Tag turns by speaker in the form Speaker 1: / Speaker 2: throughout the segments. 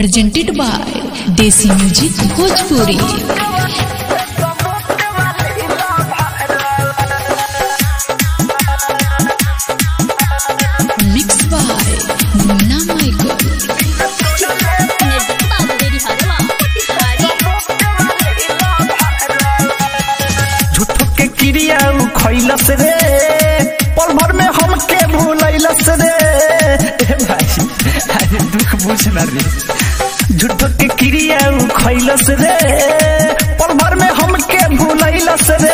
Speaker 1: presented by Desi Music Bhojpuri. Mixed by Munna Michael.
Speaker 2: झूठो के क्रिया उ खैलस रे पल भर में हमके भूलैलस रे ए भाई अरे दुख बुझ ना रे झूठो के क्रिया उ खैलस रे पल भर में हमके भूलैलस रे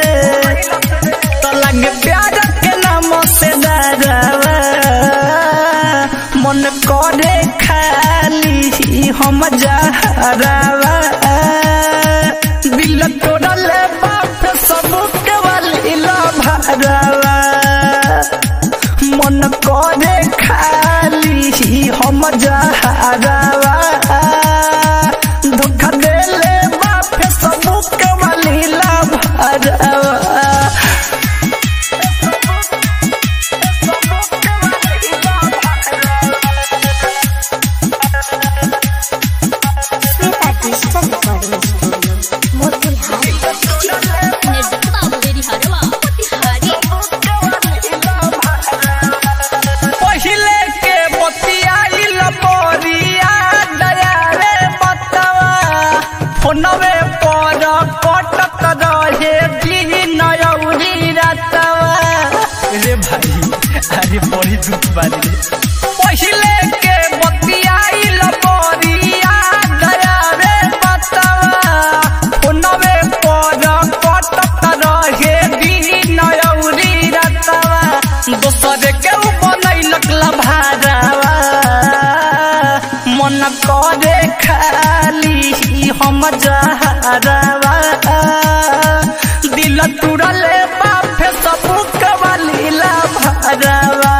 Speaker 2: तो लगे प्यार के नाम से डरावा मन करे खाली हम जहरावा दिल तोड़ल बाप सबके वालीला भरावा मन करे खाली हम जहरावा धोखा देले बाप सबके वालीला भरावा
Speaker 3: Shweta digital recording studio Motihari
Speaker 2: पहिले के बतियाइल बोरिया दया रे बतवा फोनवे पर कटक रहे दिन अउरी रतवा रे भाई अरे बड़ी दुख बारी रे पहिले के बतियाइल बोरिया दया रे बतवा फोनवे पर कटक रहे दिन अउरी रतवा दोसर के उ बनैलक लभारावा मन करे खाली हम जहरावा दिल तुरले बाफे सबुक वाली लभारावा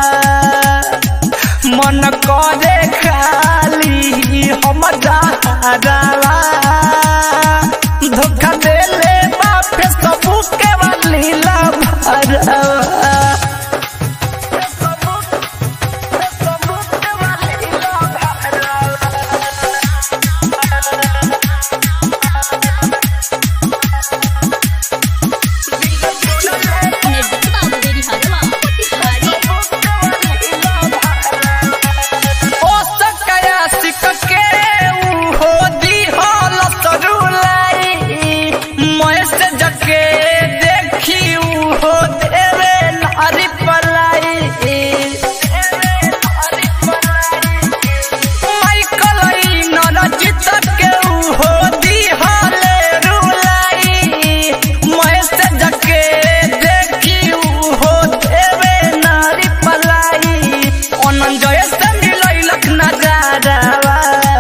Speaker 2: मन करे खाली हम जहरावा धोखा देले बाफे सबुक वाली लभारावा ओ सकया सिक के ऊ हो दी हल सरुलाई मैसेज के देखी ऊ हो देवे नारी पलाई माइकल ई नरजित के ऊ हो दी हल रुलाई मैसेज के देखी ऊ हो देवे नारी पलाई अनंजय से मिलैलक नजारावा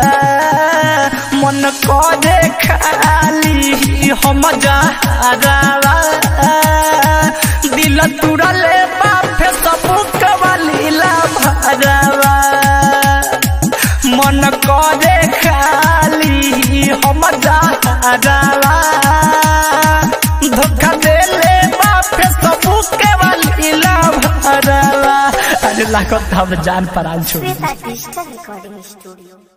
Speaker 2: मन करे खाली हम जहरावा दिल तुरले बाफे सबुक वालीला भरावा मन करे खाली हम जहरावा धोखा देले बाफे सबुक वालीला भरावा अरे लागत हम जान परान छोड़
Speaker 3: श्वेता डिजिटल रिकॉर्डिंग स्टूडियो